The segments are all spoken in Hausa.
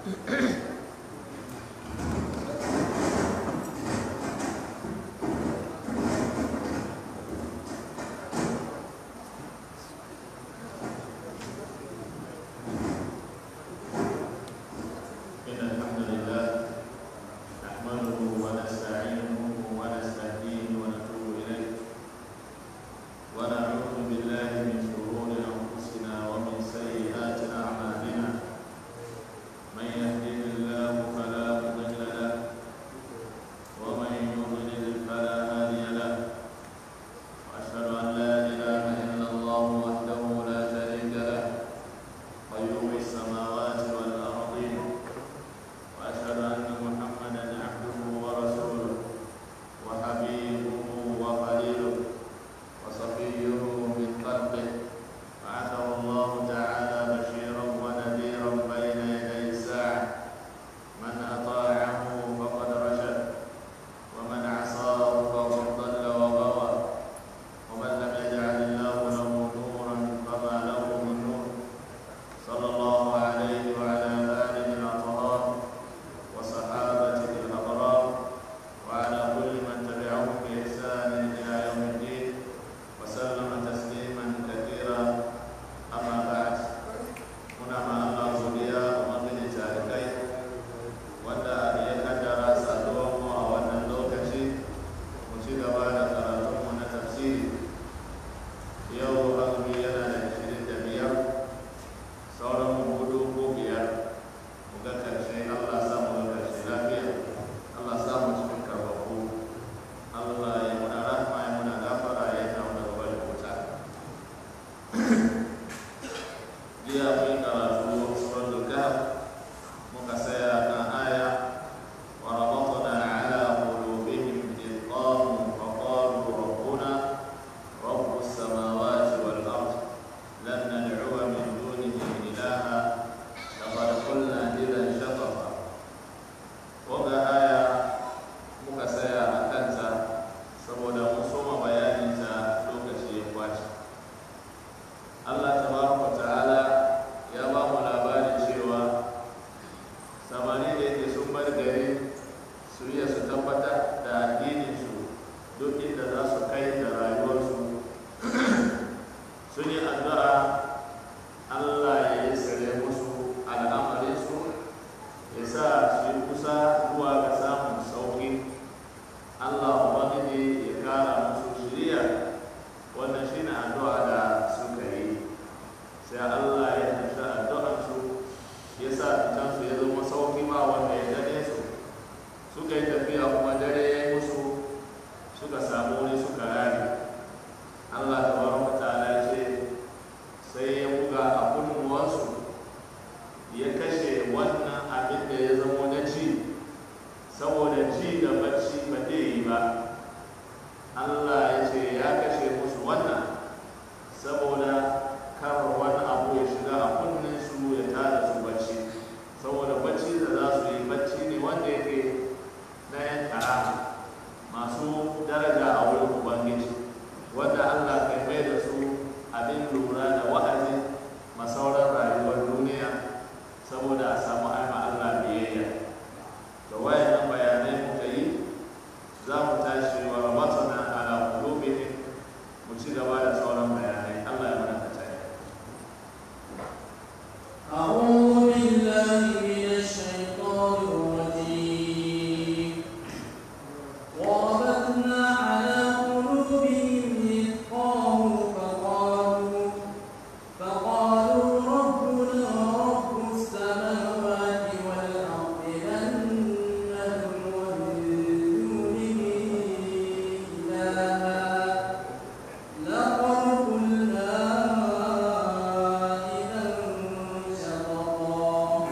إن الحمد لله نحمده ونستعينه ونستهديه ونتوب إليه ونعوذ بالله من شرور أنفسنا ومن سيئات أعمالنا من يهده الله فلا مضل له ومن يضلل فلا هادي له وأشهد أن لا إله إلا الله وحده لا شريك له قيوم السماوات والأرضين وأشهد أن محمدا عبده ورسوله وحبيبه وخليله وصفيه من خلقه بعثه الله تعالى بشيرا ونذيرا بين يدي الساعة من أطاعه فقد رشد ومن عصاه فقد ضل وغوى ومن لم يجعل الله له نورا فما له من نور صلى الله عليه وعلى آله الأطهار وصحابته الأبرار وعلى كل من تبعهم بإحسان إلى يوم الدين وسلم تسليما كثيرا أما بعد هنا مع الله godiya ubangiji tarikai wanda ya kaddara saduwarmu a wannan lokaci mu ci gaba da karatunmu na tafsiri yau azumi yana da ishirin da biyar sauran mu hudu ko biyar mu ga karshe Allah sa mu ga karshe lafiya Allah sa mu cikin karbabu Allah ya muna rahma ya muna gafara ya kawo da gaba da wuta jiya mun yi karatu suratul kahf muka saya kan aya wa rabatna ala qulubihim id qamu fa qalu rabbuna rabbus samawati wal ard lan nad'uwa min dunihi ilaha laqad qulna idan shatata wanda aya muka saya a kanta saboda mun soma bayaninta lokaci ya kwace Allah tabaraka ta'ala ya ba mu labarin cewa samani da yake sun bar gari su iya su tabbatar da addininsu duk inda za su kai da rayuwarsu sun yi addu'a Allah ya yi sare musu al'amarinsu ya sa su yi kusa zuwa ga samun sauƙi Allah Ubangiji ya kara musu shiriya wannan shi ne addu'a da suka yi sai Allah ya tafi addu'arsu ya sa fitansu ya zama sauƙi ma wanda ya gane su suka yi tafiya kuma dare ya yi musu suka samu wuri suka rari Allah ta wara ta'ala ya ce sai ya buga a kunnuwansu ya kashe wannan abin da ya zamo na ci saboda ci da bacci ba zai yi ba Allah ya ce ya kashe musu wannan saboda kar wani abu ya shiga a kunnen su ya tada su bacci saboda bacci da za su yi bacci ne wanda yake na yan karama masu daraja a wurin ubangiji wanda Allah kai mai da su abin lura da wa'azi masauran rayuwar duniya saboda a samu aima Allah biyayya da wayannan bayanai muka yi za mu tashi wa rabatana ala qulubihim mu ci gaba da sauran bayanai Allah ya mana katare أعوذ بالله من الشيطان الرجيم وربطنا على قلوبهم إذ قاموا فقالوا فقالوا ربنا رب السماوات والأرض لن ندعو من دونه إلها لقد قلنا إذا شططا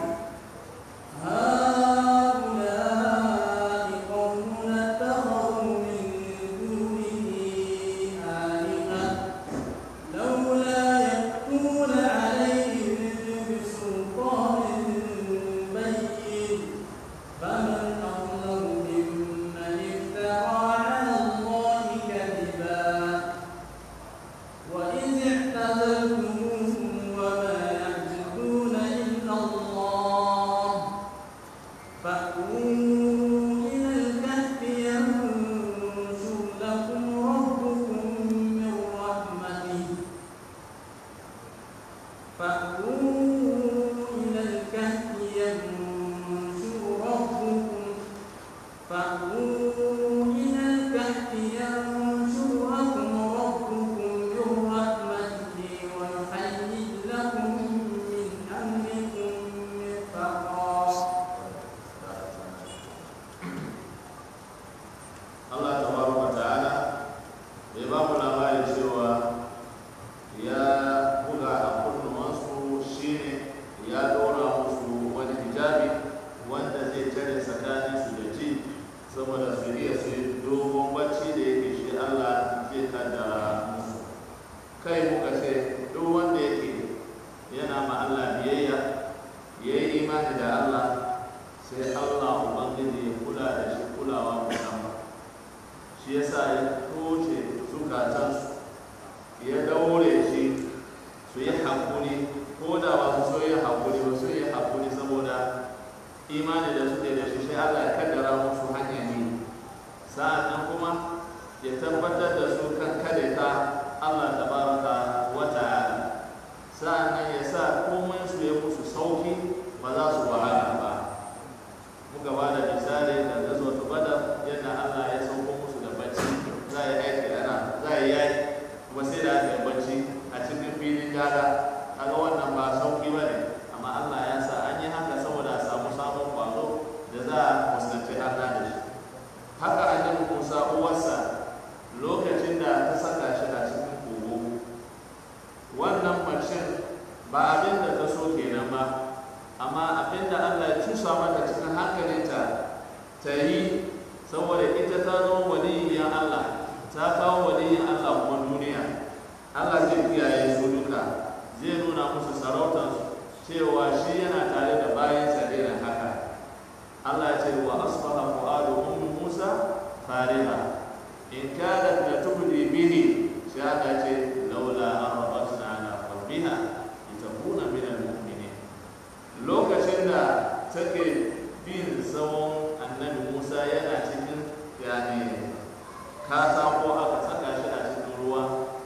هؤلاء قومنا اتخذوا من دونه آلهة لولا يأتون عليهم بسلطان بين فمن أظلم ممن افترى على الله كذبا وإذ اعتزلتموهم وما يعبدون إلا الله ya buga a kunnuwansu shine ya dora musu wani hijabi wanda zai tare tsakanin su da ji saboda su iya su yi dogon bacci da yake shi Allah zai kaddara musu kai muka ce duk wanda yake yana ma Allah biyayya ya yi imani da Allah sai Allah Ubangiji ya kula da shi kulawa musamman shi yasa ya toce zukatansu ya daure shi su yi haƙuri ko da ba su so yi haƙuri ba su yi haƙuri saboda imani da suke da shi sai Allah ya kaddara musu hanyar yi sa'an nan kuma ya tabbatar da su kan kare ta Allah tabaraka wa ta'ala sa'an nan ya sa komai su ya musu sauki ba za su wahala ba muka ba da misali da gazo ta bada yadda Allah ya sauko musu da bacci za a yi aiki ana za a yi yaki kuma sai da aka yi bacci a cikin filin gada kaga wannan ba sauki ba ne amma Allah ya sa an yi haka saboda a samu sabon kwazo da za a fuskanci Allah da shi haka annabi Musa uwarsa lokacin da ta saka shi a cikin kogo wannan macen ba abin da ta so kenan ba amma abin da Allah ya cusa mata cikin hankalinta ta yi saboda ita ta zama waliyyar Allah ta kawo waliyyar Allah kuma duniya Allah zai kiyaye su duka zai nuna musu sarautar cewa shi yana tare da bayansa irin haka Allah ya ce wa asbaha fu'adu ummi Musa fariha in kadat la tubdi bihi sai Allah ce laula an rabatna ala qalbiha litakuna min al-mu'minin lokacin da take bin tsawon annabi Musa yana cikin yani katako aka saka shi a cikin ruwa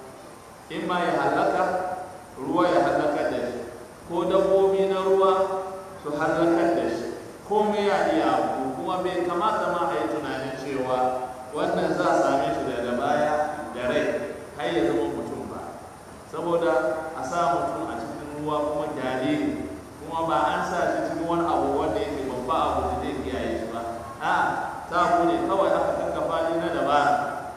in ma ya halaka ruwa ya halaka da shi ko dabbobi na ruwa su halakar da shi komai ya iya abu kuma bai kamata ma a yi tunanin cewa wannan za a same shi daga baya da rai har ya zama mutum ba saboda a sa mutum a cikin ruwa kuma jariri kuma ba an sa shi cikin wani abu wanda yake babba abu da zai kiyaye shi ba a ta ne kawai aka kakkafa ni na dabara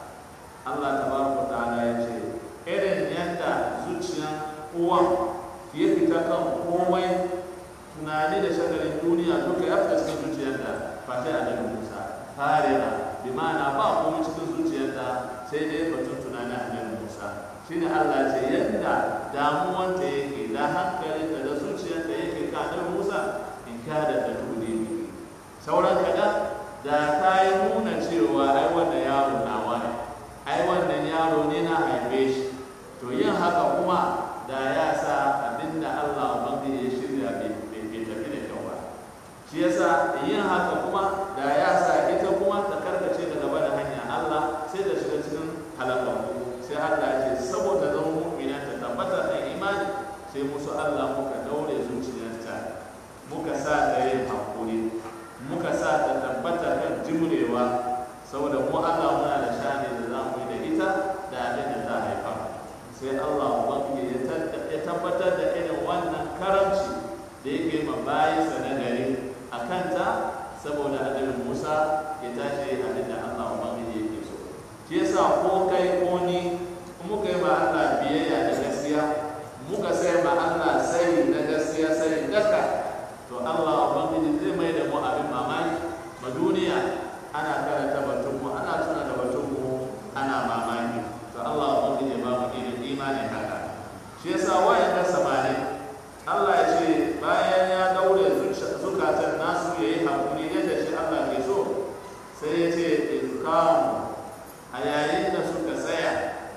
Allah tabaraka ta'ala ya ce irin yadda zuciyan uwan ya fita kan komai tunani da shagalin duniya duka ya fita cikin zuciyarta ba sai a daga musa farira bi ma'ana ba komai cikin zuciyarta sai dai batun tunani a daga musa shine Allah ce yadda damuwanta yake da hankalinta da zuciyarta yake ka daga musa in ka da ta tuni sauran kaɗan da ta yi nuna cewa ai wannan yaro nawa ne ai wannan yaro ne na haife shi to yin haka kuma da ya sa abinda Allah ubangiji ya shirya bai tafi da kyau ba shi yasa yin haka kuma da ya sa ita kuma ta karkace daga bada hanya Allah sai da shiga cikin halakaku sai Allah ya ce saboda zama mu'mina ta tabbata da imani sai musu Allah muka daure zuciyarta muka sa ta yin hakuri muka sa ta tabbata kan jimrewa saboda mu Allah muna da shani da za mu yi da ita da abin da ta haifa sai Allah ubangiji ya tabbatar da irin wannan karamci da yake ma bayansa na gari a kanta saboda adalin Musa ya tashi abin da Allah ubangiji yake so shi yasa ko kai ko ni muka yi ma Allah biyayya da gaskiya muka sai ma Allah sai na gaskiya sai daka to Allah ubangiji zai mai da mu abin mamaki ma duniya ana karanta batun mu ana tuna da batun mu ana mamaki to Allah ubangiji ba mu irin imanin haka shi yasa wayan da samani Allah ya ce bayan ya daure zukatan nasu yayi hakuri yadda shi Allah ke so sai ya ce izkamu a yayin da suka tsaya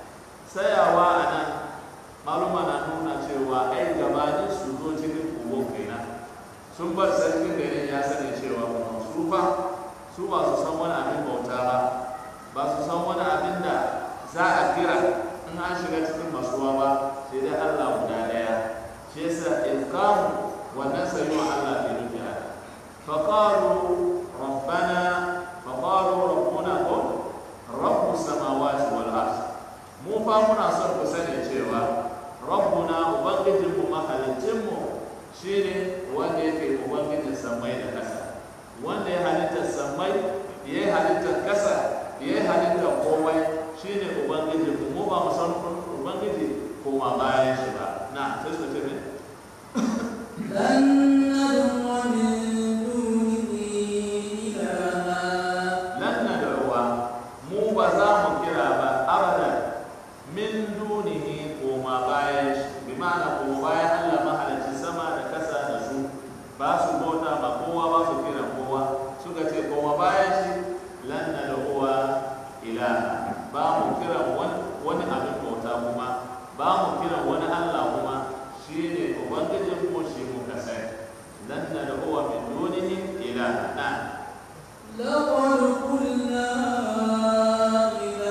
tsayawa a nan maluma na nuna cewa ai gabanin su zo cikin kogon kenan sun bar sarkin garin ya sani cewa kuma su fa su ba su san wani abin bauta ba ba su san wani abin da za a kira in an shiga cikin masuwa ba sai dai Allah guda daya shi yasa ilkamu wannan sayuwa Allah ke nufi haka faqalu rabbana faqalu rabbuna qul rabbus samawati wal ard mu fa muna son ku sani cewa rabbuna ubangijinmu mahalicinmu shine wanda yake ubangijin samai da ƙasa wanda ya halitta samai ya yi halittar ƙasa ya yi halittar komai shine ubangijinmu mu ba mu san ubangiji koma bayan shi ba na sai suka ce me لن ندعو من دونه إلها lan nad'uwa mu ba za mu kira ba abadan min dunihi koma bayan shi bi ma'ana koma bayan Allah mahalicci sama da kasa da su ba su bauta ba kowa ba su kira kowa suka ce koma bayan shi lan nad'uwa ilaha ba mu kira wani wani abin bauta kuma ba mu kira wani Allah kuma shine ubangijin mu shi mu kasai lan nad'uwa min dunihi ilaha na لقد قلنا إذا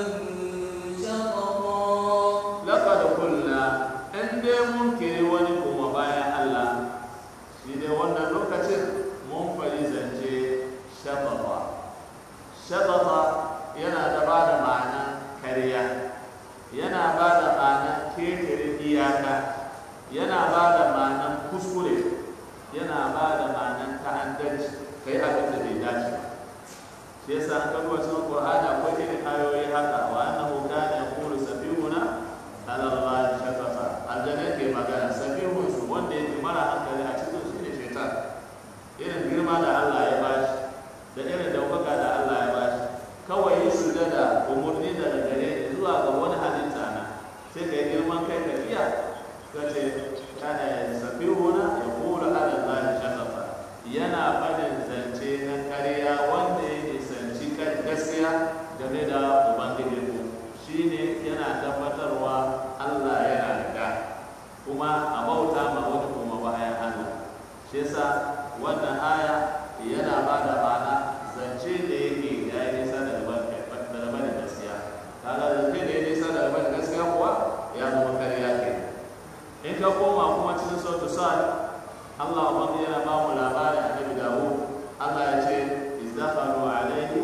شططا laqad kulna in dai mun kiri wani kuma bayan Allah shi dai wannan lokacin mun fari zance shababa shababa yana da ba da ma'anan kariya yana ba da ma'anan ketare iyaka yana ba da ma'anan kuskure yana ba da ma'anan ta'addanci kai abin da bai dace ba shi yasa an kawo cikin Qur'ani akwai irin ayoyi haka wa annahu kana yaqulu safihuna ala Allah shafata aljanna ke magana safihun su wanda yake mara hankali a cikin shi ne shaitan irin girma da Allah ya bashi da irin daukaka da Allah ya bashi kawai yi sujada umurni daga gare zuwa ga wani halitta na sai ka yi girman kai ka iya ka ce kana safihuna yaqulu ala Allah shafata yana fadin zance na kariya wanda ya nisanci kan gaskiya game da ubangijinku shine yana tabbatarwa Allah yana da kuma a bauta ma wani kuma bayan Allah shi yasa wannan aya yana ba da ma'ana zance da yake ya yi nisa da gaban gaskiya kaga zance da ya nisa da gaban gaskiya kuwa ya zama kariya ke in ka koma kuma cikin sautu sa'ad Allah wanda yana ba mu labari a Nabi Dawud Allah ya ce izdakhalu alayhi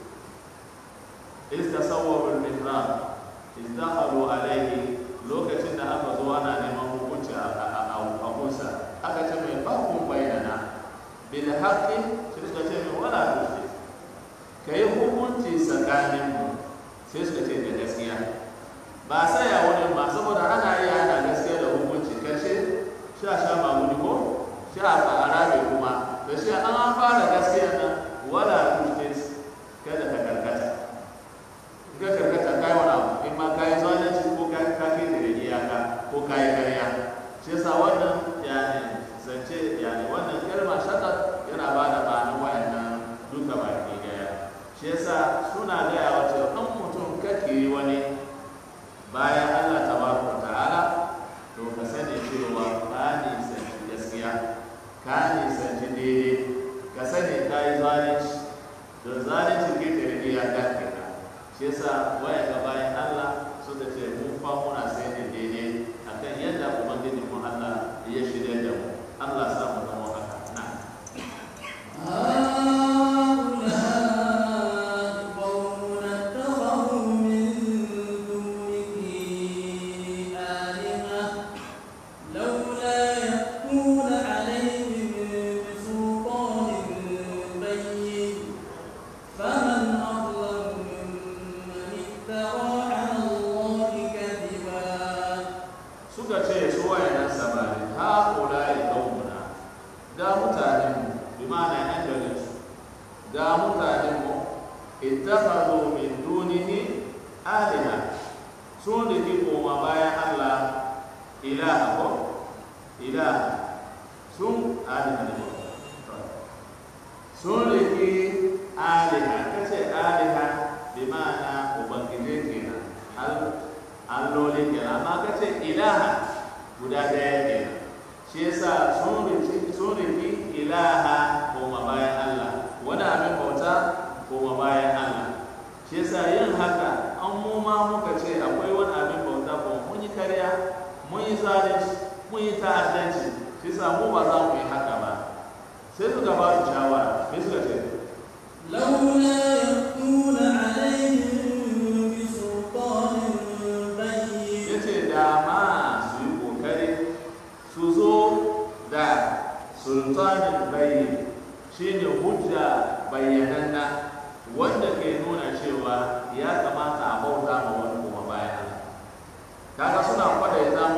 istasawwaru al-mihrab izdakhalu alayhi lokacin da aka zo ana neman hukunci a kunsa aka ce mai fakun bayyana bil haqqi sai suka ce mai wala tushrik kai hukunci tsakanin mu sai suka ce da gaskiya ba sai ya wani ma saboda ana iya ana gaskiya da hukunci karshe sha sha mamuni ko sha a arabe kuma da shi an an fara gaskiya nan wala tushrik kada ka karkata ka karkata kai wani abu in ma kai zalunci ko kai ka kai da iyaka ko kai karya shi yasa wannan yani zance yani wannan kalma shakar yana ba da ma'anar wayannan duka baki daya shi yasa suna gaya wa cewa an mutum kake wani bayan Allah tabaraka ta'ala to ka sani cewa ka nisanci gaskiya ka nisanci daidai ka sani ka yi zalunci don zalunci ke tare iyaka kenan shi yasa waya ga bayan Allah suka ce mu fa muna sai da daidai akan yadda ubangiji mu Allah ya shirya da mu Allah sa mu zama haka na هؤلاء قوم اتخذوا من دونه آلهة لولا يأتون عليهم بسلطان بين فمن أظلم ممن افترى على الله كذبا suka ce su wayannan samari ha ulai qaumuna ga mutanen mu bi ma'ana yan garin su ga mutanen mu ittakhadhu min dunihi aliha sun riki koma bayan Allah ilaha ko ilaha sun aliha ne sun riki aliha kace aliha bi ma'ana ubangiji kenan al alloli kenan amma ka ce ilaha guda ɗaya kenan shi yasa sun riki sun riki ilaha koma bayan Allah wani abin bauta koma bayan Allah shi yasa yin haka an mu ma muka ce akwai wani abin bauta ko mun yi karya mun yi zalunci mun yi ta'addanci shi yasa mu ba za mu yi haka ba sai suka ba su shawara me suka ce لولا يأتون عليهم بسلطان بين ya ce dama su yi kokari su zo da sultanin bayi shine hujja bayyananna wanda ke nuna cewa ya kamata a bauta ma wani kuma bayan Allah kaga suna kwadaita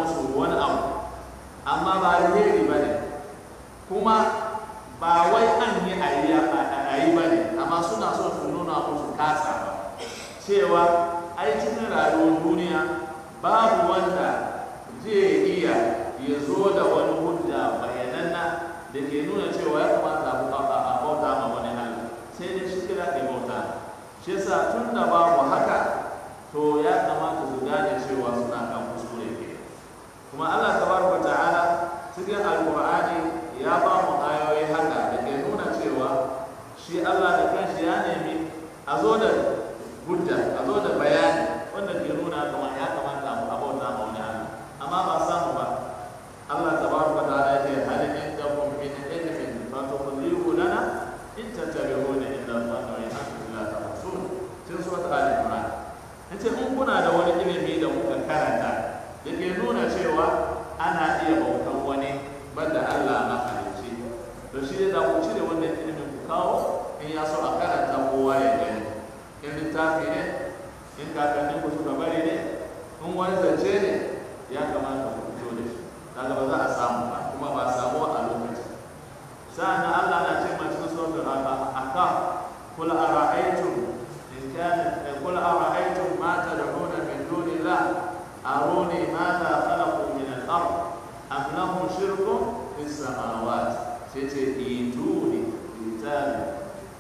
ya zo da wani hujja bayananna da ke nuna cewa ya kamata a bauta a bauta ma wani Allah sai dai shi kira ke bauta shi yasa tun da babu haka to ya kamata su gane cewa suna kan kuskure ke kuma Allah tabaraka ta'ala cikin alqur'ani ya ba mu ayoyi haka da ke nuna cewa shi Allah da kanshi ya nemi a zo da hujja a zo da bayani wanda ke nuna kamar ya kamata a bauta ma wani Allah amma ba samu ba Allah tabaraka ta'ala ya ce hal indakum min ilmin fatukhrijuhu lana in tattabi'una illa dhanna wa in antum la tahsun cikin surat al-imran yace in kuna da wani ilimi da kuka karanta da ke nuna cewa ana iya bautan wani banda Allah mahalicci to shi da ku cire wannan ilimin ku kawo in ya so a karanta kowa ya gani in littafi ne in kakannin ku suka bari ne in wani zance ne ya kamata ku fito da shi kaga ba za a samu ba kuma ba a samu a lokaci sa'an Allah na ce ma cikin suratul ahqaf qul ara'aytum in kana qul ara'aytum ma tad'una min dunillah aruni madha khalaqu min al-ard am lahum shirkun fis samawati sai ce ituni kitabi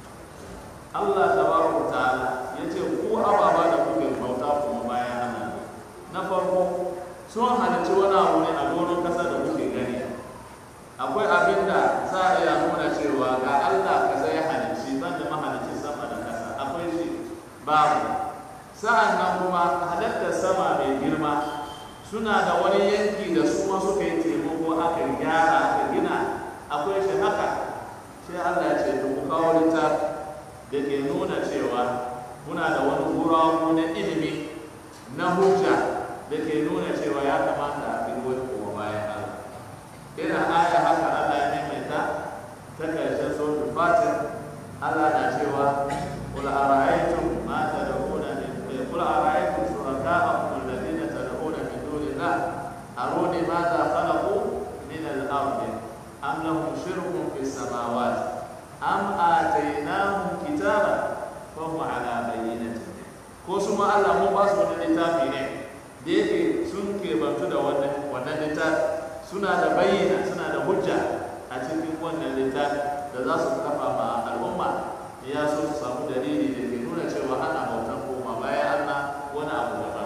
Allah tabaraka ta'ala yace ku ababa da kuke bauta kuma bayan Allah na farko sun halarci wani abu ne a doron kasa da kuke gani akwai abin da za a iya nuna cewa ga Allah ka zai halicci ban da mahalicci sama da kasa akwai shi babu sa'an nan kuma halittar sama mai girma suna da wani yanki da su ma suka yi taimako aka gyara aka gina akwai shi haka sai Allah ya ce ku kawo littafi da ke nuna cewa muna da wani guragu na ilimi na hujja da ke nuna cewa ya kamata a bi wani kuma bayan Allah ina aya haka Allah ya maimaita ta karshen suratul fatir Allah na cewa qul ara'aytum ma tad'una min qul ara'aytum shuraka'akum alladhina tad'una min dunillah aruni madha khalaqu min al-ardi am lahum shirkun fis samawati am atainahum kitaban fa hum ala bayyinatin ko su ma Allah mun ba su wani littafi ne da yake sun kebantu da wannan wannan littafi suna da bayyana suna da hujja a cikin wannan littafi da za su kafa ma al'umma ya so su samu dalili da ke nuna cewa ana bautan koma bayan Allah wani abu daban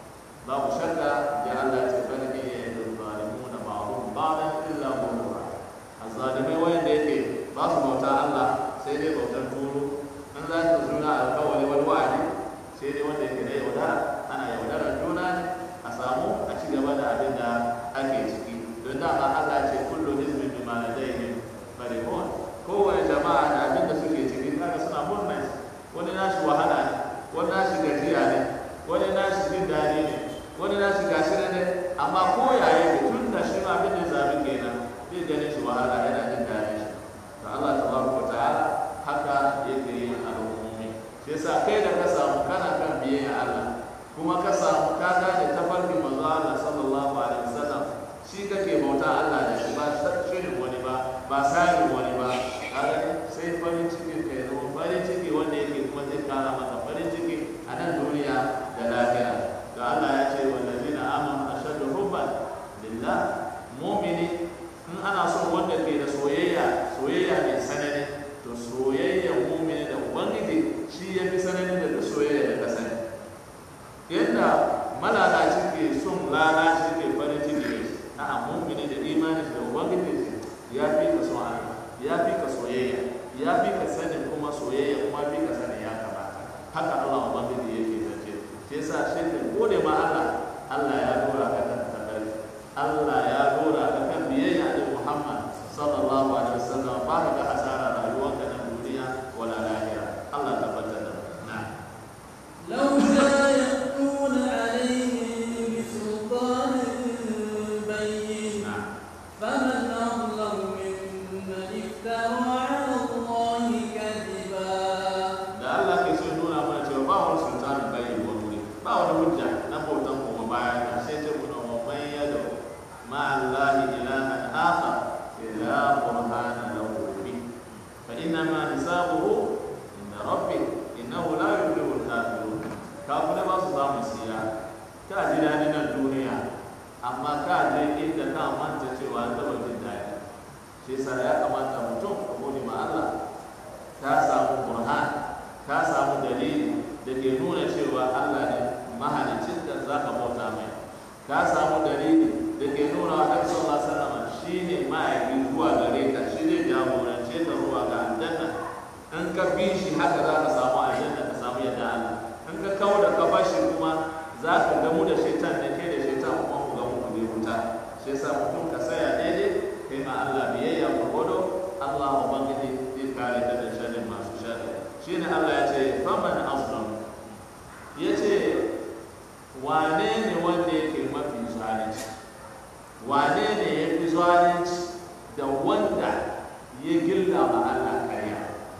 babu shakka ya Allah ce bani ne ya yi zalimuna ba'dhum ba'dan illa ghurura azzalimai wanda yake ba su bauta Allah sai dai bautar turu in za su suna alkawari wani wa'adi sai dai wanda yake da yaudara ana yaudarar juna ne a samu a ci gaba da abin da ake ciki don dama Allah ce kullu hizbin bima ladayhim farihun kowane jama'a da abin da suke ciki kaga suna murna wani nashi wahala ne wani nashi gajiya ne wani nashi jin daɗi ne wani nashi gashi ne amma ko yaya tun da shi ma abin da zabi kenan zai ganin shi wahala yana jin daɗi shi to Allah tabaraka wa ta'ala haka yake yin al'ummi shi yasa kai da ka samu kana kan biyayya Allah kuma ka samu ka gane tafarkin manzo Allah sallallahu alaihi wasallam shi kake bauta Allah da shi ba shirin wani ba ba sarin wani ba kaga sai farin ciki kai zama farin ciki wanda yake kuma zai kara maka farin ciki a nan duniya da lafiya da Allah ya ce wallazina amanu ashaddu hubban lillah mu'mini in ana son wanda ke da soyayya soyayya mai sanani to soyayyar mu'mini da ubangiji shi ya fi sanani da duk soyayya da ka sani yadda malalaci ke son lalaci ke farin ciki da shi a mu'mini da imani da ubangiji ya fi ka son Allah ya fi ka soyayya ya fi ka sanin kuma soyayya kuma fi ka sanin ya kamata haka Allah ubangiji yake zance shi yasa shi ka gode ma Allah Allah ya dora ka kan tabari Allah ya dora ka kan biyayya da Muhammad sallallahu alaihi wasallam ba ka ga hasara rayuwarka na duniya wala lahira Allah tabbatar da na لولا يأتون عليهم بسلطان بين na فمن أظلم ممن افترى على الله كذبا da Allah ke so ya nuna mana cewa ba wani sultanin bayi wani wuri ba wani hujja na bautan kuma baya da sai ce kuna wa man yadu ma Allah ilahan akhar ila burhana lahu bi shi yasa ya kamata mutum ka gode ma Allah ka samu burhan ka samu dalili da ke nuna cewa Allah ne mahalicin da za ka bauta mai ka samu dalili da ke nuna wa Annabi sallallahu alaihi wasallam shine ma'aiki zuwa gare ka shi ne jagorance ka zuwa ga aljanna in ka bi shi haka za ka samu aljanna ka samu yadda Allah in ka kawo da ka bashi kuma za ka gamu da shaitan da ke da shaitan kuma ku gamu ku je wuta shi yasa mutum ka saya daidai kai ma Allah biyayya gwargwado Allah ubangiji zai kare ka da sharrin masu sharri shine Allah ya ce faman aslam ya ce wane ne wanda yake mafi zalunci wane ne ya fi zalunci da wanda ya gilla ma Allah karya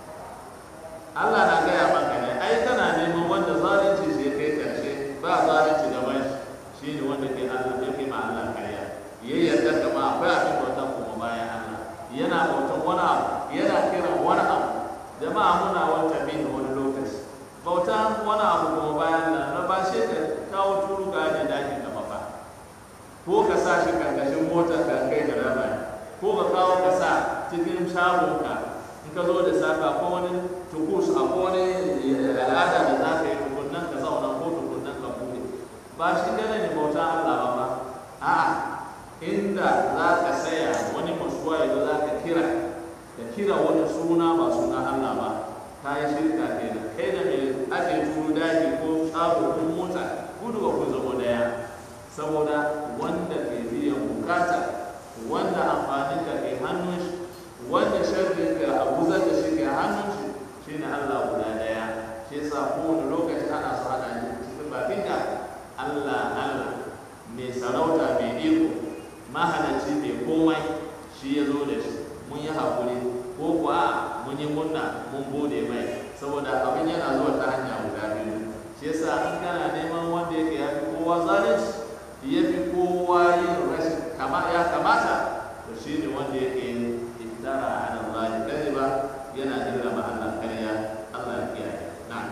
Allah na gaya maka ne ai kana neman wanda zalunci sai kai karshe ba zalunci gaban shi shine wanda ke Allah ya kai ma Allah karya ya yarda da ma akwai abin bautan kuma bayan Allah yana bautan wani abu yana kiran wani abu jama'a muna wata bin wani lokaci bautan wani abu kuma bayan nan na ba shi ka kawo turu ga ne dakin da mafa ko ka sa shi karkashin motar ka kai da rama ko ka kawo ka sa cikin shagon ka in ka zo da safa ko wani tukus a ko wani al'ada da za ka yi tukunnan ka zauna ko tukunnan ka bude ba shi gane ne bautan Allah ba ba a'a inda za ka saya wani masuwa yanzu za ka kira ka kira wani suna ba suna Allah ba ka yi shirka kenan kai da mai ake turu daji ko shago ko mota gudu ba ku zama daya saboda wanda ke biyan bukata wanda amfanin ka ke hannun shi wanda sharrin ka abuzar da shi ke hannun shi shine Allah guda daya shi yasa kowane lokaci ana so ana cikin bakin ka Allah Allah mai sarauta mai iko mahalarci mai komai shi ya zo da shi mun yi haƙuri ko kuwa mun yi munna mun gode mai saboda abin yana zuwa ta hanya guda biyu shi yasa in kana neman wanda yake ya fi kowa zalunci ya fi kowa yin rashin kama ya kamata to shi ne wanda yake iftara ala Allah kadiba yana jira ma Allah kariya Allah ya kiyaye na'am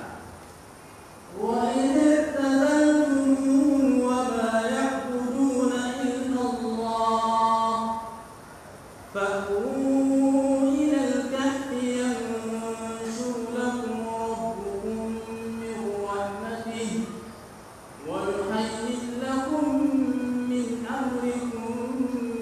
وإذ اعتزلتموهم وما يعبدون إلا الله فأووا إلى الكهف ينشر لكم ربكم من رحمته ويهيئ لكم من أمركم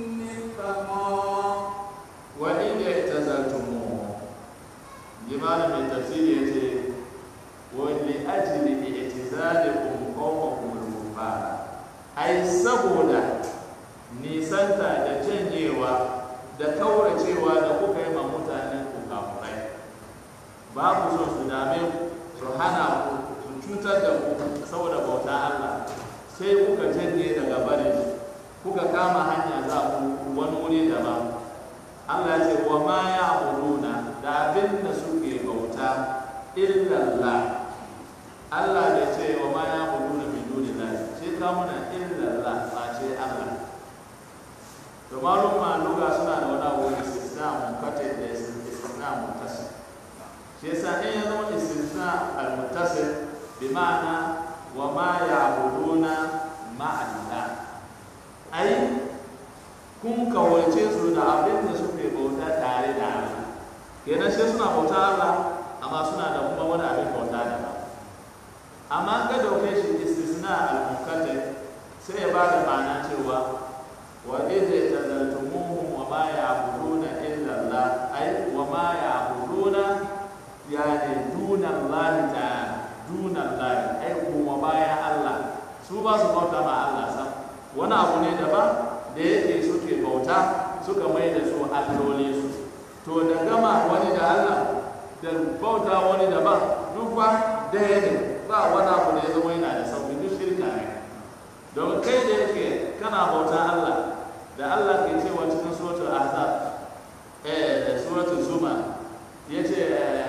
مرفقا وإن اعتزلتموه جمال من تفسير يتي ولأجل اعتزالكم قومكم الكفار أي سبولا nisanta da janyewa da kauracewa da kuka yi ma mutanen ku kafurai ba ku son su dame ku su hana ku su cutar da ku saboda bauta Allah sai kuka janye daga barin su kuka kama hanya za ku wani wuri daban Allah ya ce wa ma ya abuduna da abin da suke bauta illallah Allah da ce wa ma ya abuduna min dunillah sai ka muna illallah ba ce Allah to malum ma luga suna da wani abu istisna munqati da istisna muttasil shi yasa in ya zama istisna al-muttasil bi ma'ana wa ma ya'buduna ma'allah ai kun kawace su da abin da suke bauta tare da Allah kenan sai suna bauta Allah amma suna da kuma wani abin bauta da ba amma ga dauke shi istisna al-munqati sai ya ba da ma'ana cewa wa idza tazaltumuhum wa ma ya'buduna illa Allah ay wa ma ya'buduna yani duna Allah ta'ala duna Allah ay kuma baya Allah su ba su bauta ma Allah sam wani abu ne daban da yake suke bauta suka mai da su alloli su to da gama wani da Allah da bauta wani daban duk ba daya ne ba wani abu da ya zama yana da sauki duk shirka ne don kai da yake kana bauta Allah da Allah ke cewa cikin suratul ahzab eh da suratul zuma yace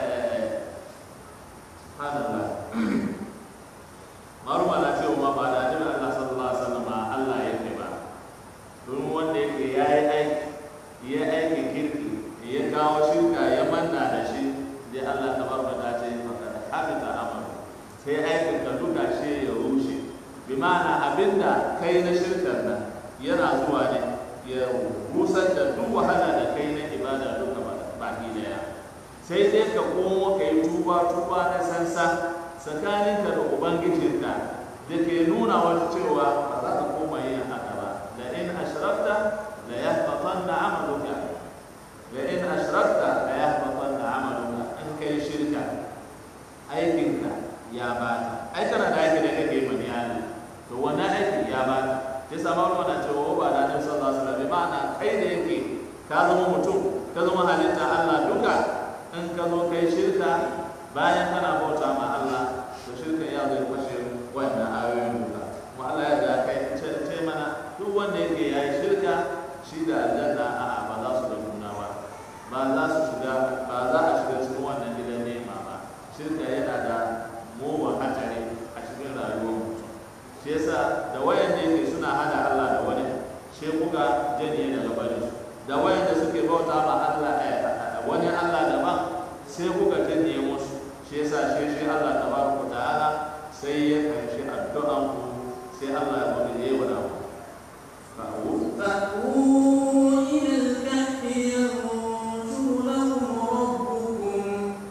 subhanallah maruma na cewa ma ba da annabi Allah sallallahu alaihi wasallam Allah yake ba don wanda yake yayi aiki ya aiki kirki ya kawo shirka ya manna da shi dai Allah tabaraka ta ce faqad habita amalu sai aikin ka duka shi ya rushe bi ma'ana abinda kai na shirkar nan yana zuwa ne ya rusar da duk wahala da kai na sai dai ka komo ka yi tuba tuba na sansa tsakaninka da ubangijinka da ke nuna wata cewa ba za ka koma yin haka ba da in ashrakta la yahbatanna amaluka la in ashrakta la yahbatanna amaluka in kai shirka aikinka ya bata ai kana da aiki da kake mani Allah to wannan aiki ya bata ya sama wannan cewa ba da Annabi sallallahu alaihi wasallam ma'ana kai da yake ka zama mutum ka zama halitta Allah duka in ka zo kai shirka bayan kana bauta ma Allah to shirka ya zai kwashe wannan ayoyin duka kuma Allah ya ga kai ce ce mana duk wanda yake yayi shirka shi da aljanna a ba za su da juna ba ba za su shiga ba za a shiga cikin wannan gidan nema ba shirka yana da mugun hatsari a cikin rayuwar mutum shi yasa da wayan da yake suna hada Allah da wani shi kuka janye daga barin su da wayan da suke bauta ma Allah a wani Allah daban sai kuka janye musu shi yasa shi shi Allah tabaraka ta'ala sai ya kanshi addu'an ku sai Allah ya bada yayi wa ku fa'u فأووا إلى الكهف ينشر لكم ربكم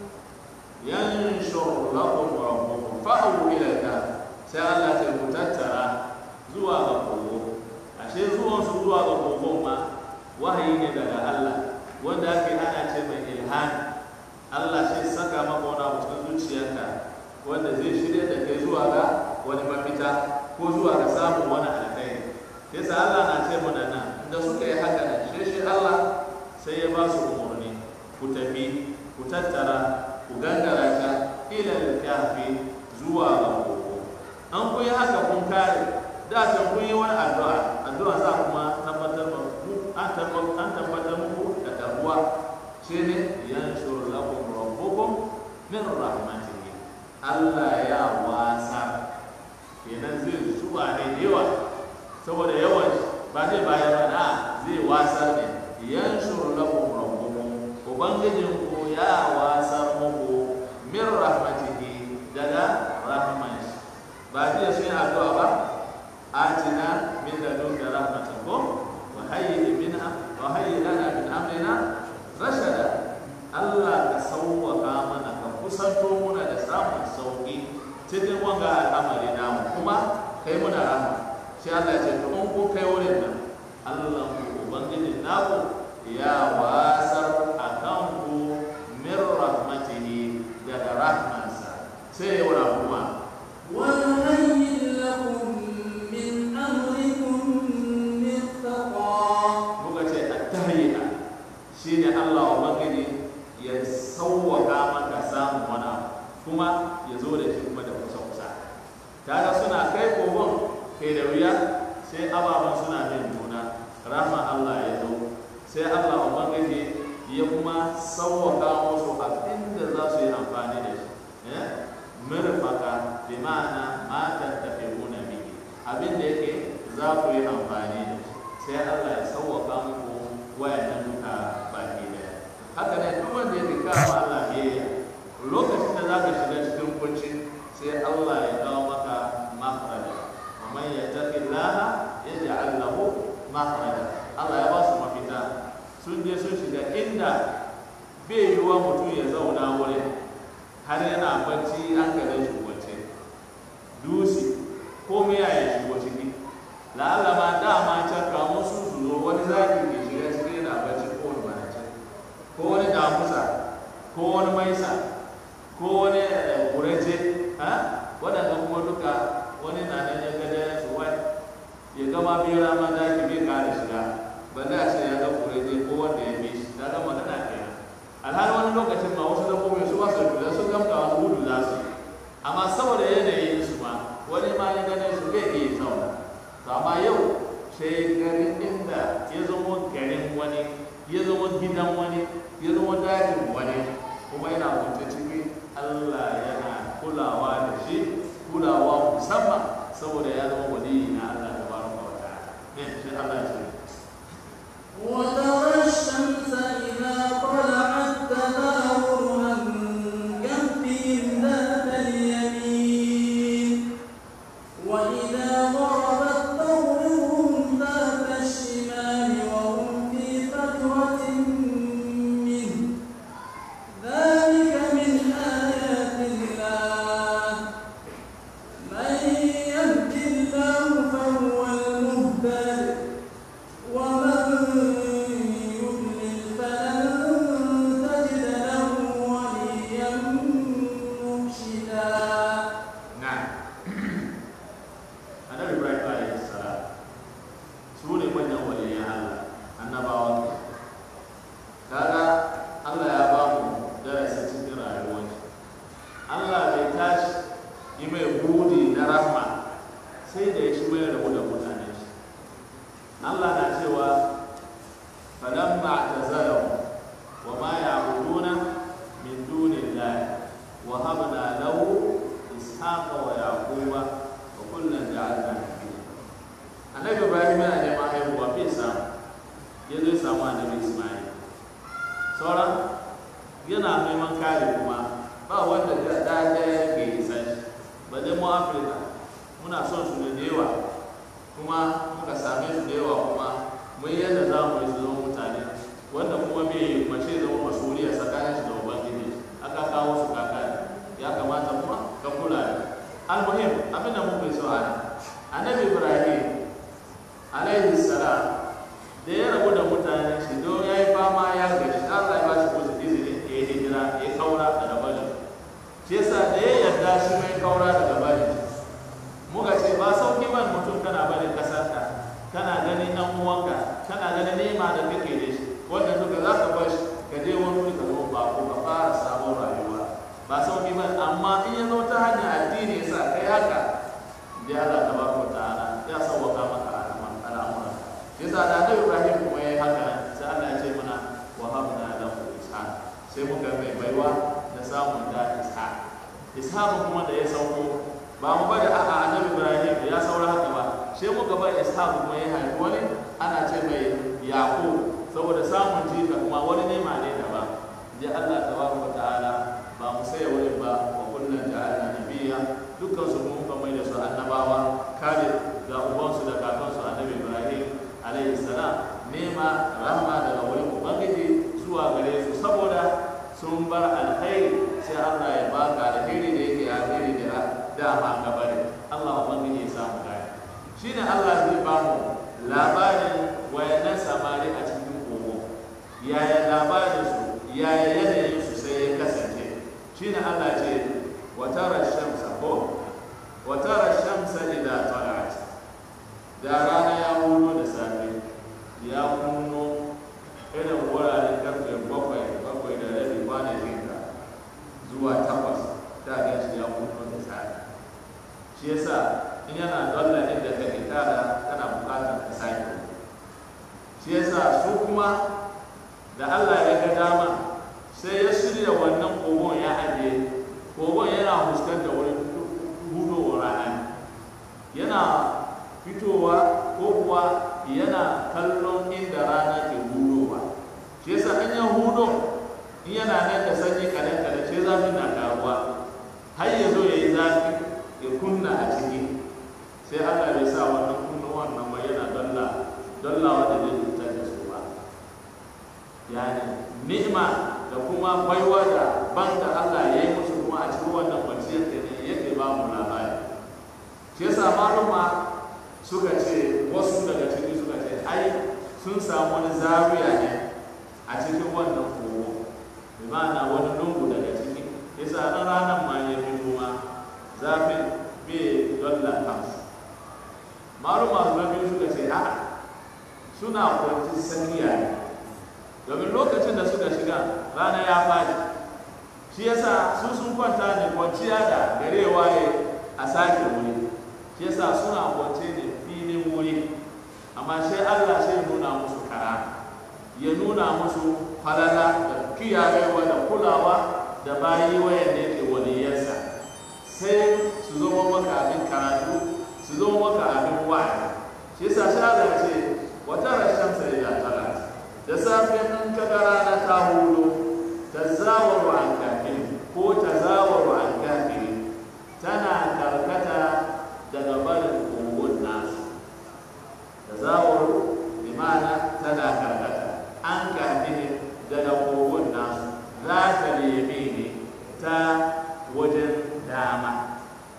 yanshur lakum rabbukum fa'u ila al sai Allah ya ku tattara zuwa ga kogo ashe zuwan su zuwa ga kogon ma wahayi ne daga Allah wanda ake ana ce mai ilhami Allah shi saka maka wani abu cikin zuciyarka wanda zai shirya da kai zuwa ga wani mafita ko zuwa ga samun wani alkhairi yasa Allah na ce mana nan da suka yi haka nan shi shi Allah sai ya ba su umarni ku tafi ku tattara ku gangara ta ila kafi zuwa ga kogo an kun yi haka kun kare da can kun yi wani addu'a addu'a za kuma tabbatar mu an tabbatar muku da karbuwa shi ne yanshur lakum rabbukum min rahmatihi Allah ya wasa kenan zai zuwa ne da yawa saboda yawan ba zai bayar ba da zai wasar ne yanshur lakum rabbukum ubangijin ku ya wasar muku min rahmatihi daga rahman shi ba zai sun addu'a ba atina min ladunka rahmatan ko wa hayyi minha wa hayyi lana min amrina rashada Allah ka sauwaka mana ka kusanto muna da samun sauki cikin wanga al'amari namu kuma kai muna rahama shi Allah ya ce to in ku kai wurin nan Allah ku ubangiji naku ya wasar akan ku min rahmatihi daga rahmansa sai ya wura kuma ويهيئ لكم من أمركم مرفقا muka ce at-tahiyya shine Allah ubangiji ya sauwaka maka samun wani abu kuma ya zo da shi kuma da kusa kusa kaga suna kai kogon kai da wuya sai ababen suna bin juna rahma Allah ya zo sai Allah ubangiji ya kuma sauwaka musu abin da za su yi amfani da shi eh? mirfaka bi ma'ana ma tattafiquna bihi abin da yake za ku yi amfani da shi sai Allah ya sauwaka muku wayannan duka baki daya haka ne duk wanda yake kawo Allah biyayya lokacin da zaka shiga cikin kunci sai Allah ya kawo maka makhraja wa man yattaqillaha yaj'al lahu makhraja Allah ya ba su mafita sun je sun shiga inda bai yiwuwa mutum ya zauna wurin har yana bacci an gare shi wace dusi ko me ya yi shigo ciki la'alla ma dama can kamun su su zo wani zaki ke shiga cikin yana bacci ko wani manace ko wani damusa ko wani maisa ko wani kurace ha waɗanda kuma duka wani na nan ya gada ya su wai ya gama bera ma zaki bai kare shiga ba da ce ya ga kurace ko wanda ya bi shi ta ga magana kenan alhali wani lokacin ma wasu dabbobi su ba su da sun gamta wani gudu za su yi amma saboda yanayin su ma wani ma ya gane su bai iya zauna to amma yau sai garin inda ya zama garin wani ya zama gidan wani ya zama dajin wani kuma yana kwance ciki Allah yana kulawa da shi kulawa musamman saboda ya zama wani na Allah da baraka wa ta'ala ne shi Allah ya ce وترى الشمس إذا طلعت تزاور عن كهفهم ذات اليمين وإذا غربت تغربهم ذات الشمال وهم في فجوة منه ذلك ya zo ya samu annabi ismail sauran yana neman kare kuma ba wanda da ɗaya ke isan shi ba dai mu afirka muna son su da yawa kuma muka same su da yawa kuma mun yadda za mu yi su zama mutane wanda kuma bai mace zama masuriya tsakanin shi da ubangiji aka kawo su kaka ya kamata kuma ka kula da almuhim abin da muke so a annabi ibrahim alaihi salam da ya rabu da mutane shi don ya yi fama ya gaji Allah ya ba shi kusa izini ya yi hijira ya kaura daga bari shi yasa da ya yarda shi mai kaura daga bari muka ce ba sauki ban mutum kana bari kasarka kana ganin ɗan uwanka kana ganin nema da kake da shi wannan duka za ka bar shi ka je wani wuri ka zo ba ko ka fara sabon rayuwa ba sauki ban amma in ya zo ta hanyar addini ya sa kai haka da Allah tabaraka ta'ala ya sauwaka maka al'amuran shi yasa da Annabi Ibrahim kuma yayi haka sai Allah ya ce mana wa habna lahu ishaq sai muka mai baiwa da samun da ishaq ishaq kuma da ya sauko ba mu bari a'a Annabi Ibrahim ya saura haka ba sai muka bar ishaq kuma ya haifi wani ana ce mai yaqub saboda samun jika kuma wani nema ne daban ya Allah tabaraka ta'ala ba mu sai wani ba wa kullun ja'alna nabiyya dukkan su mun ba mai da su annabawa kare ga ubansu da kakansu annabi Ibrahim alaihi salam nema rahma daga wurin ubangiji zuwa gare su saboda sun bar alkhairi sai Allah ya baka alkhairi da yake alkhairi da dama ka bari Allah ubangiji ya samu gaya shine Allah zai ba mu labarin wayannan samari a cikin kogo yaya labarin su yaya yanayin su sai ya kasance shine Allah ce wa tara shamsa ko wa tara shamsa idza tala'at da rana ya hudo da safe ya kunno irin wuraren karfe bakwai bakwai da rabi kwanakin ka zuwa takwas ta ga shi ya kunno da safe shi yasa in yana dalla inda kake tara kana bukatar ka sake shi yasa su kuma da Allah ya ga dama sai ya shirya wannan kogon ya ajiye kogon yana fuskantar wurin hudowar rana yana fitowa ko kuwa yana kallon inda rana ke hudowa shi yasa an yi hudo in yana nan da sanyi kadan kadan sai zafin na karuwa har ya zo ya yi zafi ya kunna a ciki sai Allah bai sa wannan kunna wannan ba yana dalla dalla wanda zai cutar da su ba yani ni'ima da kuma baiwa da ban da Allah ya yi musu kuma a cikin wannan kwanciyar da ne yake ba mu labari shi yasa maluma suka ce wasu daga ciki suka ce ai sun samu wani zawiya ne a cikin wannan kogo bi ma'ana wani lungu daga ciki yasa ɗan ranar ma ya fito ma zafin bai dalla kansu maluma na biyu suka ce a'a suna kwanci sanyiya ne domin lokacin da suka shiga rana ya faɗi shi yasa su sun kwanta ne kwanciya da gare waye a sake wuri shi yasa suna kwance ne filin wuri amma sai Allah sai nuna musu kara ya nuna musu falala da kiyayewa da kulawa da bayi wayan da yake waliyarsa sai su zama maka abin karatu su zama maka abin wa'azi shi yasa sai Allah ya ce wata rashin sai ya tara da safe in ka ga rana ta hudu ta zawaru an kafin ko ta zawaru an kafin tana karkata daga barin kogon nasu ta zawaru bi ma'ana tana karkata an kafin daga kogon nasu za ta nemi ne ta wajen dama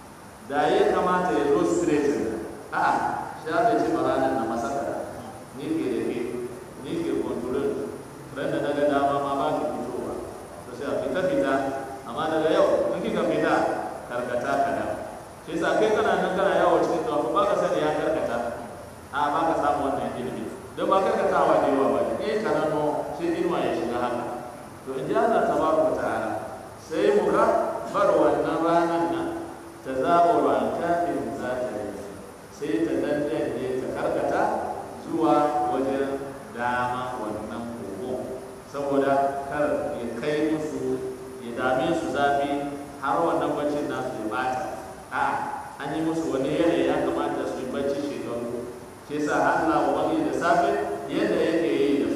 da ya kamata ya zo straight a shafe ce ma ranar na masaka ni ke da ke ni ke kontrol ran da daga dama ma ba ki fitowa to sai a fita fita amma daga yau in kika fita karkata kada sai sa kai kana nan kana yawo cikin tawafu ba ka sani ya karkata a ba ka samu wannan ilimi don ba karkatawa da yawa ba ne eh kana no sai inuwa ya shiga haka to in ji Allah tabaraka ta'ala sai mu ga bar wannan ranar nan ta zaɓo ran kafin za ta yi sai ta dandane ta karkata zuwa wajen dama wannan kogo saboda kar ya kai musu ya dame su zafi har wannan baccin nasu ya bata a an yi musu wani yanayi ya kamata su yi bacci shekaru shi yasa Allah ubangiji da safe yadda yake yi da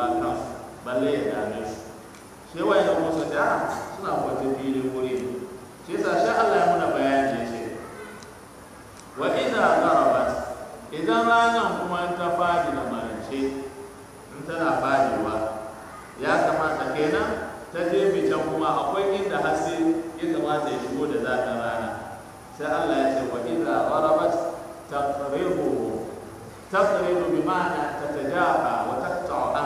ma kansu balle ya dame su shi wayan da musa da suna kwance fili wuri ne shi yasa shi Allah ya muna bayani ya ce wa idza gharabat idan ranar kuma ta fadi da marance in tana fadiwa ya kamata kenan ta je can kuma akwai inda haske ya kamata ya shigo da zafin rana sai Allah ya ce wa idza gharabat taqribu taqribu bi ma'ana tatajafa wa taqta'u an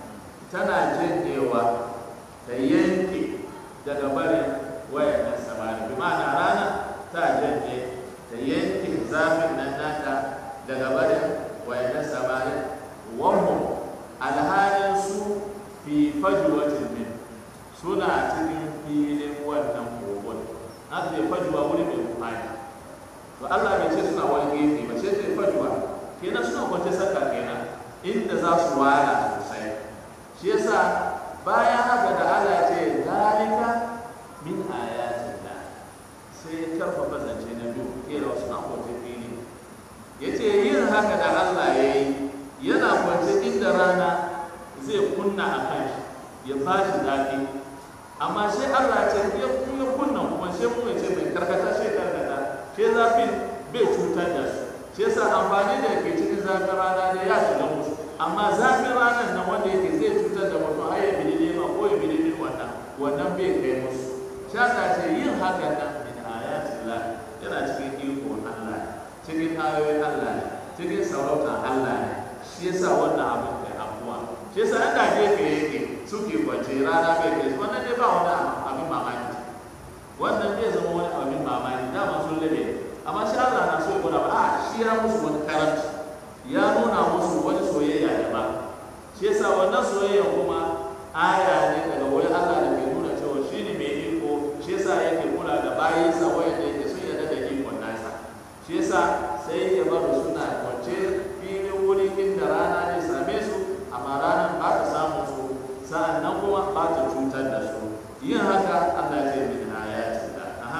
tana janyewa ta yanke daga barin wayan samari bi ma'ana rana ta janye ta yanke zafin nan nata daga barin wayan samari wahum alhalin su fi fajwatin min suna cikin filin wannan kogon haka zai fajuwa wuri mai kumani to Allah bai ce suna wani gefe ba ce zai fajuwa kenan suna kwance saka kenan inda za su wala sosai shi yasa bayan haka da Allah ce zalika min ayatin da sai ya karfafa zance na biyu kera suna kwance fili ya ce yin haka da Allah ya yi yana kwance inda rana zai kunna a kan shi ya fashi zafi amma sai Allah ce ya ya kunna kuma sai kuma ce mai karkata sai karkata sai zafin bai cutar da su shi yasa amfani da ke cikin zafin rana ne ya shiga musu amma zafin ranar nan wanda yake zai cutar da mutum har ya bi nema ko ya bi wannan wannan bai kai musu shi yasa ce yin hakan nan min ayatillah yana cikin iko Allah cikin ayoyin Allah ne cikin sarautar Allah ne shi yasa wannan abin kai abuwa shi yasa an da gefe yake suke kwance rana bai kai su wannan dai ba wani abin mamaki wannan zai zama wani abin mamaki dama sun labe amma shi Allah na so ya gwada ba a shi ya musu wani karanci ya nuna musu wani soyayya da ba shi yasa wannan soyayya kuma aya ne daga wani Allah da ke nuna cewa shi ne mai iko shi yasa yake kula da bayinsa wanda yake sun yarda da ikon nasa shi yasa sai ya bar suna kwance filin wuri inda rana ne same su amma ranar ba ta samu su sa'an nan kuma ba ta cutar da su yin haka Allah ya ce min ayatin da aha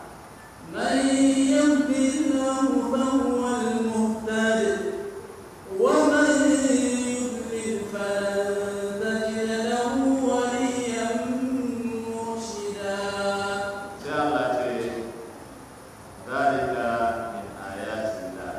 من يهد الله فهو المهتد ومن يضلل فلن تجد له وليا مرشدا sai Allah ce zalika min ayatillah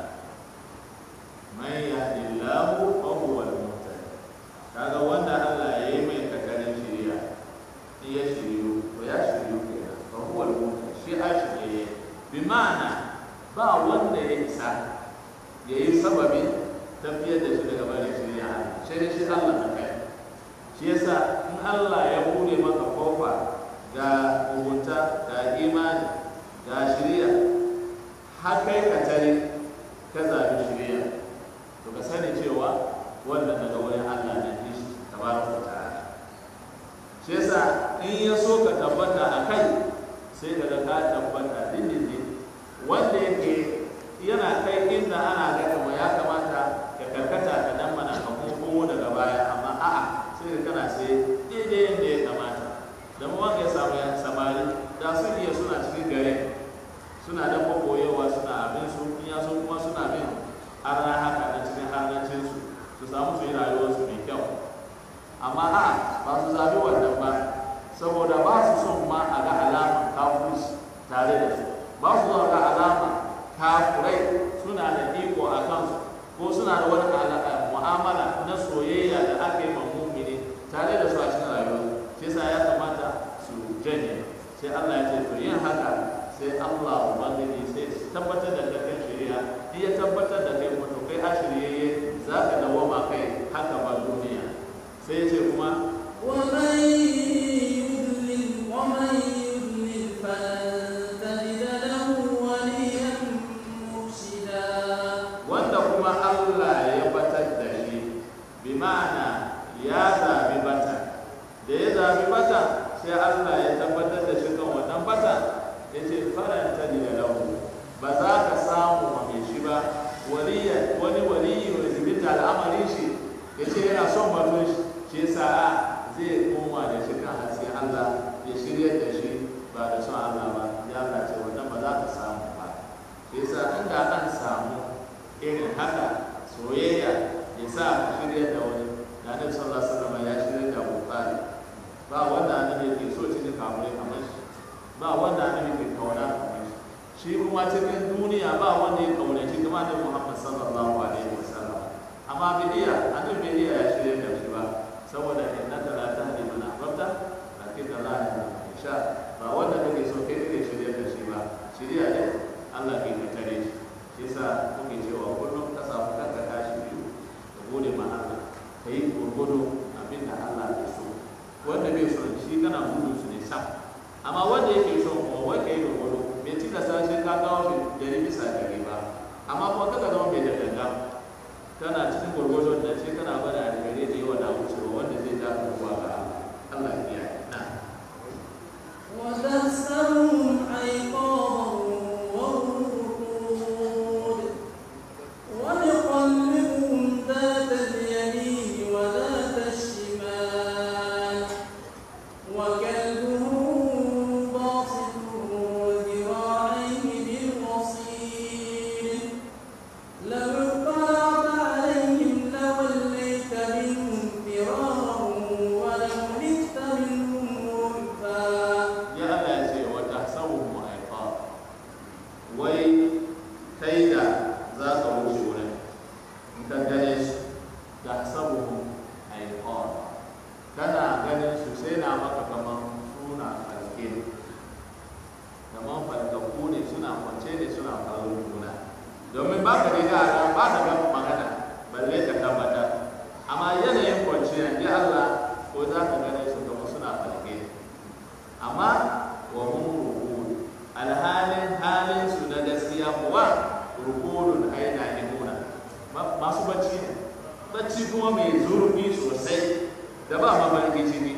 man yahdillahu fa huwa al-muhtadi kaga wanda Allah ya yi mai kakarin shiriya in ya shiryu to ya shiryu kenan fa huwa al-muhtadi shi a shirye bi ma'ana ba wanda ya isa ya yi sababin tafiyar da shi daga bari shiriya sai dai shi Allah na kai shi yasa in Allah ya bude maka kofa ga mugunta ga imani ga shiriya har kai ka tare ka zabi shiriya to ka sani cewa wannan daga wurin Allah ne shi tabaraka wa ta'ala shi yasa in ya so ka tabbata a kai sai ka ga ka tabbata dindindin wanda yake yana kai inda ana ga kamar ya kamata ka karkata ka dan mana ka komo daga baya amma a'a sai ka kana sai daidai yadda ya kamata da mu wanda ya samu ya samari da sun iya suna cikin gare suna da kokoyewa suna abin su in ya so kuma suna bin arna haka da cikin harnancin su su samu su yi rayuwarsu mai kyau amma a'a ba su zabi wannan ba saboda ba su son ma a ga alama kafirci tare da su ba su son ga alama kafurai suna da iko a kansu ko suna da wani ala- mu'amala na soyayya da aka yi ma mumini tare da su a cikin rayuwa shi yasa ya kamata su janye sai Allah ya ce to yin haka sai Allah ubangiji sai su tabbatar da kai kan shari'a in ya tabbatar da kai kuma to kai a shiryayye za ka dawoma kai haka ba duniya sai ya ce kuma ومن يضلل ومن يضلل فلن تجد له وليا مرشدا wanda kuma Allah ya batar da shi bi ma'ana ya zabi bata da ya zabi bata sai Allah ya tabbatar da shi kan wannan bata ya ce faranta da lahu ba za ka samu wa mai shi ba waliya wani waliyi mai zibinta al'amarin shi ya ce yana son batun shi shi yasa a zai koma da shi kan hasken Allah ya shirya da shi ba da son Allah ba ya Allah ce wannan ba za ka samu ba shi yasa inda an samu irin haka soyayya ya sa ka shirya da wani da annabi sallallahu alaihi wasallam ba wanda annabi ke kauna kamar shi shi kuma cikin duniya ba wanda ya kaunaci kuma da Muhammad sallallahu alaihi wasallam amma bai iya annabi bai iya ya shirya da shi ba saboda innaka la tahdi man ahbabta lakin Allah ya sha ba wanda kake so kai kake shirya da shi ba shirya ne Allah ke ka tare shi shi yasa kuke cewa kullum ka samu kanka tashi biyu ka gode ma Allah ka yi gurgudu abin da Allah ya so wanda bai so shi kana gudu su ne sam amma wanda yake so kuma wai ka yi gurgudu bai cika sashen ka kawo shi dari bisa dari ba amma kuma kaka zama mai da ganga kana cikin gurgudun da shi kana bada da gare da yawa na wucewa wanda zai ja ka zuwa ga Allah Allah ya kiyaye na وتحسبهم أيقاظا وهم رقود ونقلبهم ذات اليمين وذات الشمال وكلبهم باسط ذراعيه بالوصيد لو اطلعت عليهم لوليت منهم فرارا ولملئت منهم رعبا ya Allah ya ce wa tahsabuhum ayqab wai kai da za ka wuce wurin in ka gane su tahsabuhum ayqab kana ganin su sai na maka kaman suna falke kaman falkaku ne suna kwance ne suna kallon juna domin ba ka da yara ba ka ga magana balle ka tabbatar amma yanayin kwanciya ya Allah ko za ka gane su kamar suna falke amma wa hum rukud alhalin halin su na gaskiya kuwa rukudun aina imuna masu bacci ne bacci kuma mai zurfi sosai da ba mafarki ciki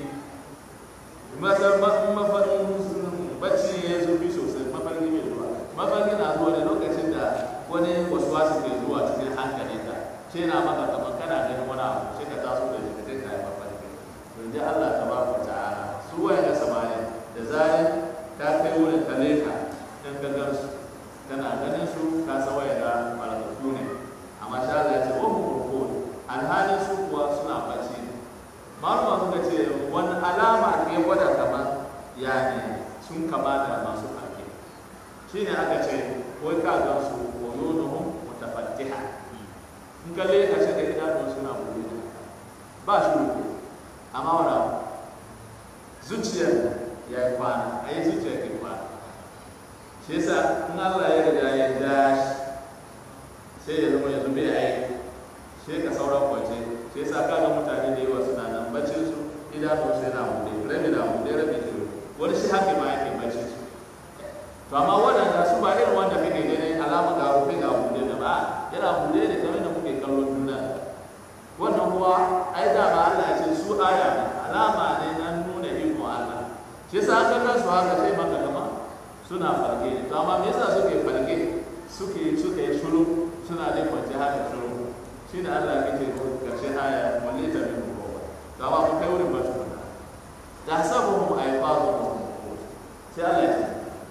mafarin bacci ya zurfi sosai mafarki mai zuwa mafarki na zuwa da lokacin da wani wasu wasu ke zuwa cikin hankalinka ce na maka kamar kana ganin wani abu sai ka taso da shi ka kai kayan mafarki yanzu Allah ta ba ku ta'ala su waye da samari da zarin ka kai wurin ka leka in ka gan su kana ganin su ka san waye da malakatu ne amma sha Allah ya ce wa hum rukun alhalin su kuwa suna bacci ne malama suka ce wani alama ke gwada kamar yani sun kama da masu farke shi ne aka ce wai ka gan su uyunuhum mutafattiha in ka leka shi da idanun suna buɗe ne ba shi ruku amma wani abu zuciyar ya yi kwana a yi zuciyar ke kwana shi yasa in Allah ya riga ya ja shi sai ya zama yanzu bai aiki sai ka sauran kwance shi yasa ka ga mutane da yawa suna nan baccin su idanun su yana buɗe rabi na buɗe rabi ke wani shi haka ma yake baccin su to amma waɗanda su ba irin wanda kake ganin alama ga rufe ga buɗe da ba yana buɗe ne kamar da muke kallon juna wannan kuwa ai da ba Allah ya ce su aya ne alama ne na nuna iko Allah shi yasa aka ga su haka sai maka kama suna farke to amma me yasa suke farke suke suke shuru suna da kwance haka shuru shi ne Allah ke ce karshe aya wallita min ruwa to amma mun kai wurin ba tukuna tahsabuhum ayqadun sai Allah ya ce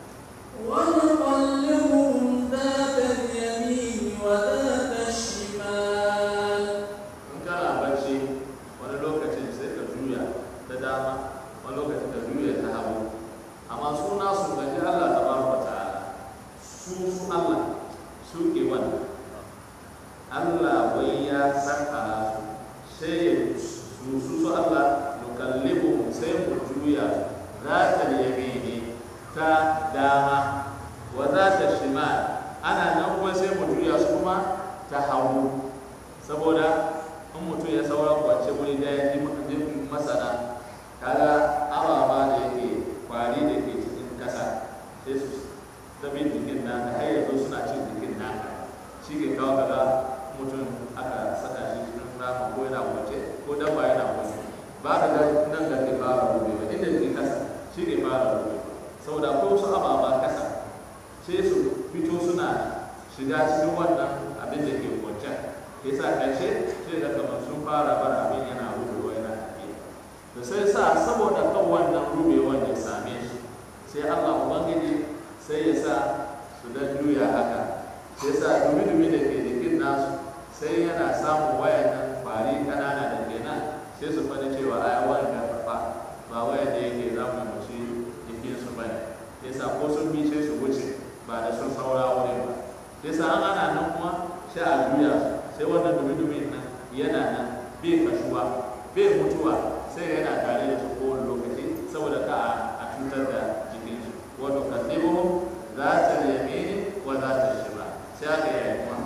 ونقلبهم ذات اليمين وذات الشمال in kana bacci wani lokacin sai ka juya ta dama wani lokacin ka juya ta hagu amma su nasu ga ji Allah ta baraka ta'ala su su Allah su ke wannan Allah wai ya saka su sai su su su Allah nukallibu sai mu juya za ta yamini ta dama wa za ta shimal ana nan kuma sai mu juya su kuma ta hagu saboda in mutum ya saura kwance wuri da ya ji masana kaga ababa da yake kwari da ke cikin kasa sai su tabi jikin naka har yanzu suna cin jikin naka shi ke kawo kaga mutum aka saka shi cikin rama ko yana kwance ko dabba yana kwance ba ka ga nan da ke fara rube ba inda ke kasa shi ke fara rube saboda ko su ababa kasa sai su fito suna shiga cikin wannan abin da ke kwance yasa ƙarshe sai da kamar sun fara bar abin yana rubewa yana tafiya da sai sa saboda kan wannan rubewan ya same shi sai Allah ubangiji sai ya sa su dan juya haka sai sa dumi-dumi da ke jikin nasu sai yana samun wayannan kwari kanana da ke nan sai su fani cewa ai wayan da fafa ba wayan da yake za mu mushi jikin su bane yasa ko sun bi sai su wuce ba da sun saura wurin ba yasa an ana nan kuma sai a juya sai wannan dumi-dumin nan yana nan bai kashuwa bai mutuwa sai yana tare da su kowane lokaci saboda ka a cutar da jikin shi wato kasibuhum za ta yamini wa za ta shiba sai aka yi kuma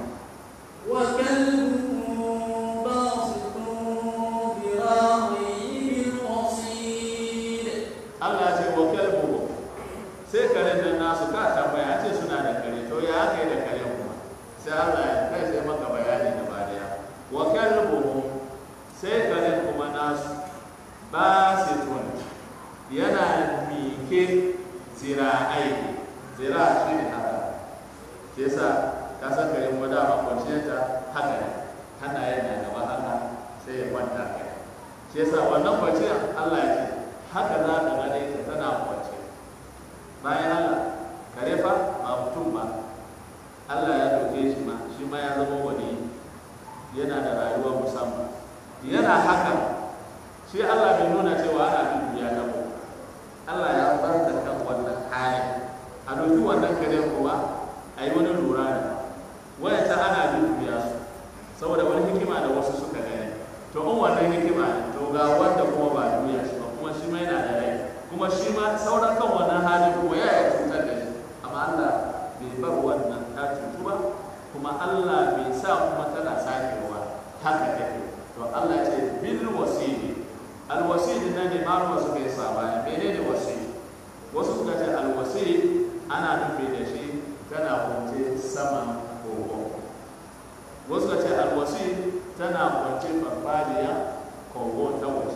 وكلبهم باسط ذراعيه بالوصيد Allah ce wa kalbuhu sai karen nan nasu ka tambaya ce suna da kare to ya aka yi da kare kuma sai Allah ya kai sai maka bayani gaba daya wa kalbuhu sai karen kuma nasu basitun yana mike zira'ai zira shi ne haka shi yasa ka san kare kuma dama kwanciyarta haka ne hannayen na gaba haka sai ya kwanta kai shi yasa wannan kwanciyar Allah ya ce haka za ka gane ta tana kwance bayan Allah kare fa ba mutum ba Allah ya doke shi ma shi ma ya zama wani yana da rayuwa musamman yana haka shi Allah bai nuna cewa ana bin duniya ta ko Allah ya bar da kan wannan hali a doki wannan kare kuwa a yi wani lura da wayanta ana bin duniya su saboda wani hikima da wasu suka gani to in wannan hikima ne to ga wanda kuma ba duniya shi ba kuma shi ma yana da rai kuma shi ma sauran kan wannan halin kuma ya yi cutar da shi amma Allah bai bar wannan ta cutu ba kuma Allah bai sa kuma tana sakewa haka take to Allah ya ce bil wasili al wasili nan ne malama suka yi sabani menene wasili wasu suka ce al wasili ana nufi da shi tana kwance saman kogo wasu suka ce al wasili tana kwance farfadiya kogo ta waje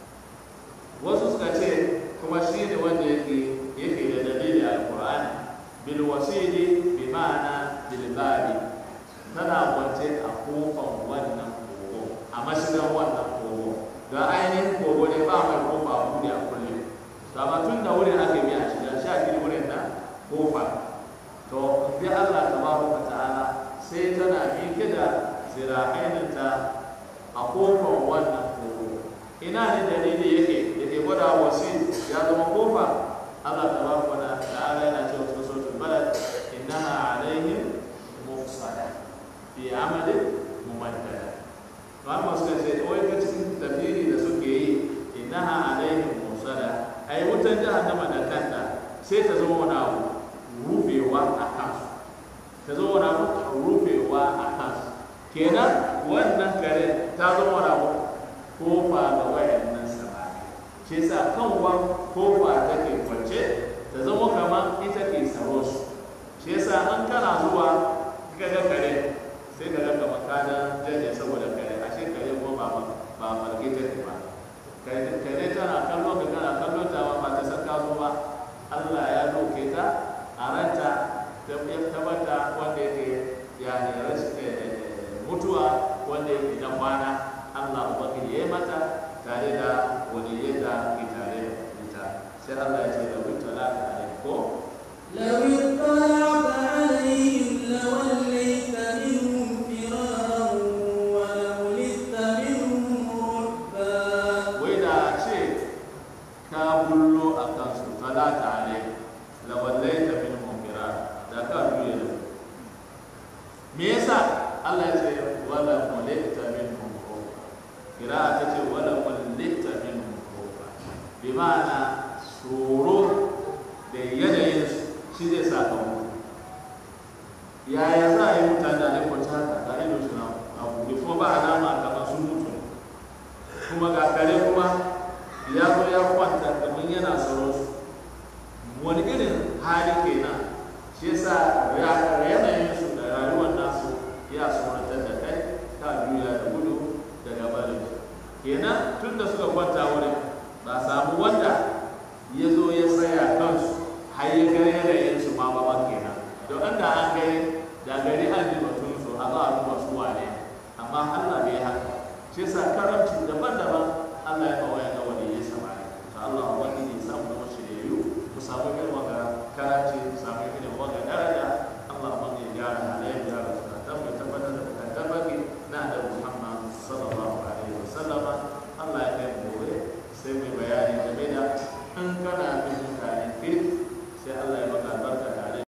wasu suka ce kuma shi ne wanda yake yake da dalili alqur'ani bil wasili bi ma'ana bil babi tana kwance a kofar wannan kogo a mashigan wannan kogo ga ainihin kogo ne ba mai kofa a buɗe a kulle to amma tun da wurin aka yi a shiga sha biyu wurin na kofa to bi Allah tabaraka ta'ala sai tana miƙe da zira'aininta a kofar wannan kogo ina ne dalili yake da ke gwada wasi ya zama kofa Allah tabaraka wa ta'ala yana cewa cikin suratul balad innaha alaihim mufsada fi amalin mumaddada to amma suka ce wai ka cikin tafsiri da suke yi innaha alaihim mufsada ai wutan jahannama da kanta sai ta zama wani abu rufewa a kansu ta zama wani abu rufewa a kansu kenan wannan kare ta zama wani abu kofa ga wayannan samari shi yasa kan wan kofa take kwance ta zama kamar ita ke tsaro su shi yasa an kana zuwa ka ga kare sai ka ga kamar kana jaje saboda kare ashe kare ko ba ba farke take ba kare tana kallo ka kana kallo ta ba ta san ka zo ba Allah ya doke ta a ranta ta tabbata wanda yake ya ne mutuwa wanda yake na kwana Allah ubangiji ya yi mata tare da waliyyai da ke tare da ita sai Allah ya ce da wuta la ta ne ko لو اطلعت عليهم لوليت منهم فرارا ولملئت منهم رعبا wai da a ce ka bullo a kansu talata ne la wallaita min munkira da ka duye da me yasa Allah ya ce wala mulita min munkira kira ta ce wala mulita min munkira bi ma'ana tsoro da yanayin shi zai sa ka mutu yaya za a yi mutane da kwanci haka ga ido shi na abu da kuma ba alama kamar sun mutu ne kuma ga kare kuma ya zo ya kwanta kamar yana tsaro su wani irin hali kenan shi yasa yanayin su da rayuwar nasu ya tsoratar da kai ka juya da gudu daga barin su kenan tun da suka kwanta wurin ba samu wanda ya zo ya tsaya kansu har ya gare yanayin su ma ba kenan don an da an gani da gari an ji batun su a za a duba su wane amma Allah bai haka shi yasa karamci daban-daban Allah ya kawai